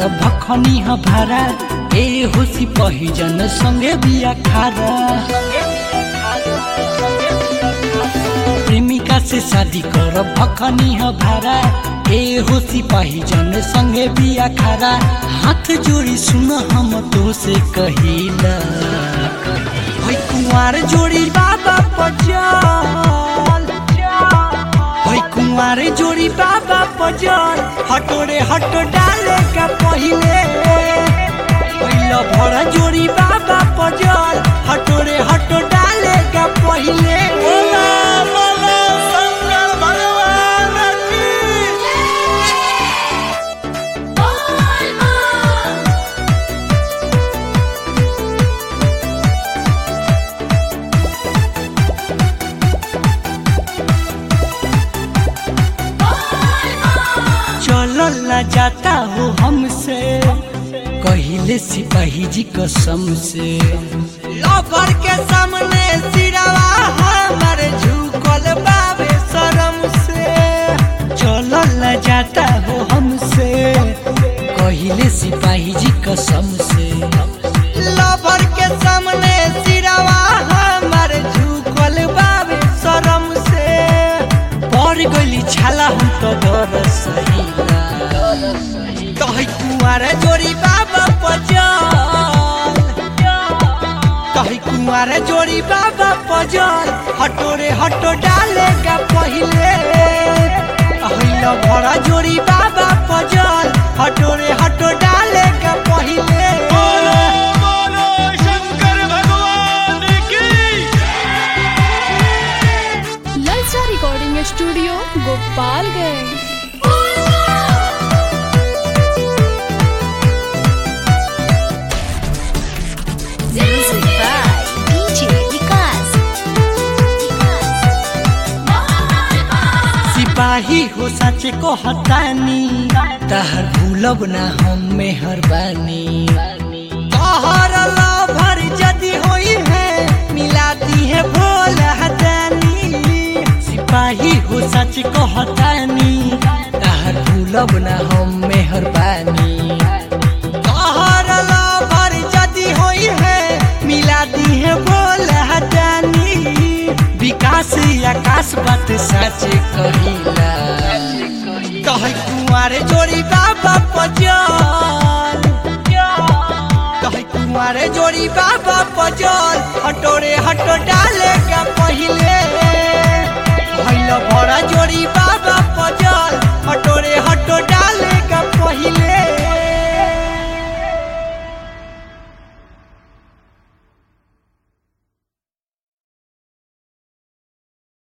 भखनी ह भारा ए होसी पहिजन संगे बिया खारा प्रेमिका से शादी कर भखनी ह भारा ए होसी पहिजन संगे बिया खारा हाथ जोड़ी सुन हम तो से कहिला भाई कुंवार जोड़ी बाबा पचल भाई कुंवार जोड़ी बाबा पजल हटोरे हट डाले का पहिले पहिला भरा जोड़ी बाबा पजल हटोरे हट डाले का पहिले चलल न जाता हो हमसे कहिले सिपाही जी कसम से लवर के सामने सिरवा हमर झुकल बाबे शरम से चलल न जाता हो हमसे कहिले सिपाही जी कसम से लवर के सामने सिरवा हमर झुकल बाबे शरम से पड़ गइली छाला हम तो डर सहिला कहि कुमार जोड़ी बाबा पजल कहि कुमार जोड़ी बाबा पजल हटोरे हटो डालेगा पहिले अहिला भरा जोड़ी बाबा पजल हटोरे हटो डालेगा पहिले ललचा recording studio Gopalganj Music by DJ Vikas. सिपाही हो सच को हतानी तहर भूलब ना हम मेहरबानी तहर लभर जदि होई है मिलाती है भोल हतानी सिपाही हो सच को हतानी तहर भूलब ना हम मेहरबानी तहर लभर जदि होई है मिलाती है भोल हतानी विकास आकाश बात सच कहिला कहे कुमारे जोड़ी बाबा पजल कहे कुमारे जोड़ी बाबा पजल हटोरे